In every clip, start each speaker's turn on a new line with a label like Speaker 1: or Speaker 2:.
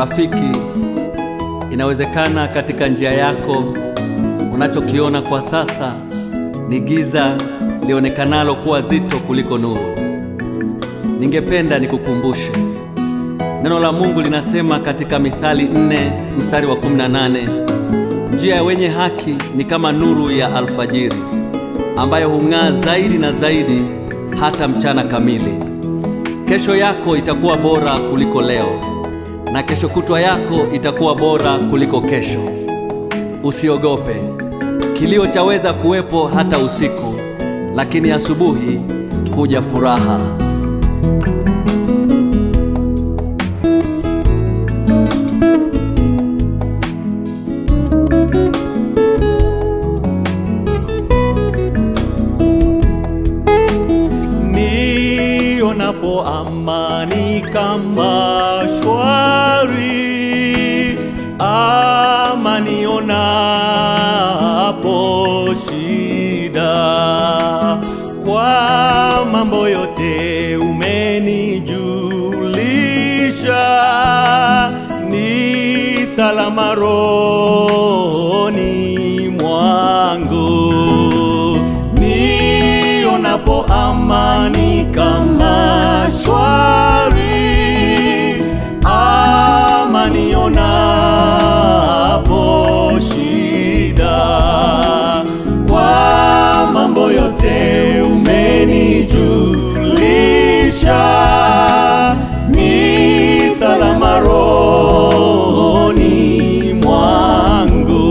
Speaker 1: Rafiki, inawezekana katika njia yako unachokiona kwa sasa ni giza lionekanalo kuwa zito kuliko nuru. Ningependa nikukumbushe neno la Mungu linasema katika Mithali nne mstari wa 18, njia ya wenye haki ni kama nuru ya alfajiri ambayo hung'aa zaidi na zaidi hata mchana kamili. Kesho yako itakuwa bora kuliko leo na kesho kutwa yako itakuwa bora kuliko kesho. Usiogope, kilio chaweza kuwepo hata usiku, lakini asubuhi huja furaha.
Speaker 2: nionapo amani kama shwari, ama nionapo shida, kwa mambo yote umenijulisha, ni salama rohoni mwangu nionapo amani kama shwari, ama nionapo shida, kwa mambo yote umenijulisha, ni salama rohoni mwangu.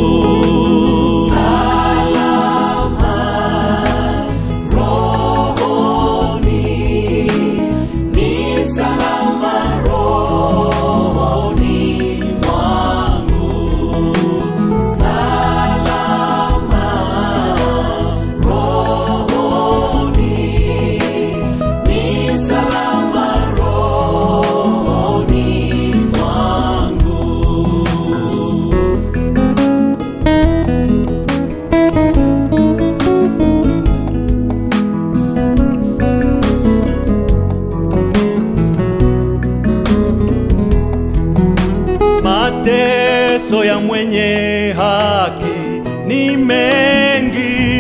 Speaker 2: Mateso ya mwenye haki ni mengi,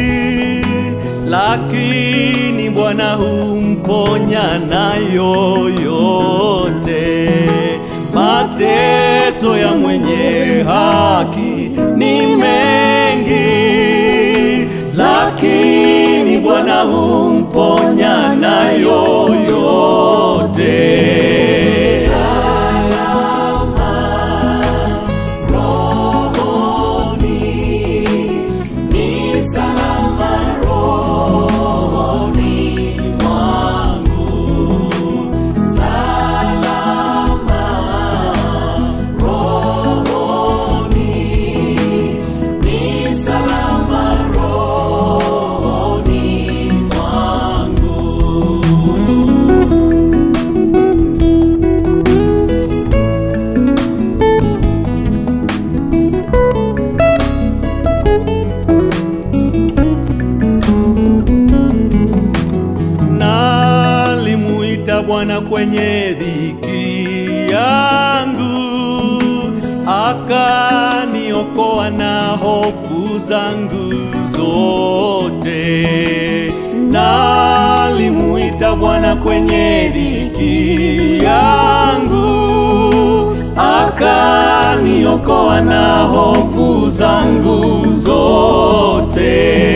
Speaker 2: lakini Bwana humponya nayo yote. Mateso ya mwenye haki ni mengi, lakini Bwana humponya nayo yote. Nalimuita Bwana kwenye dhiki yangu, akaniokoa na hofu zangu zote. Nalimuita Bwana kwenye dhiki yangu, akaniokoa na hofu zangu zote.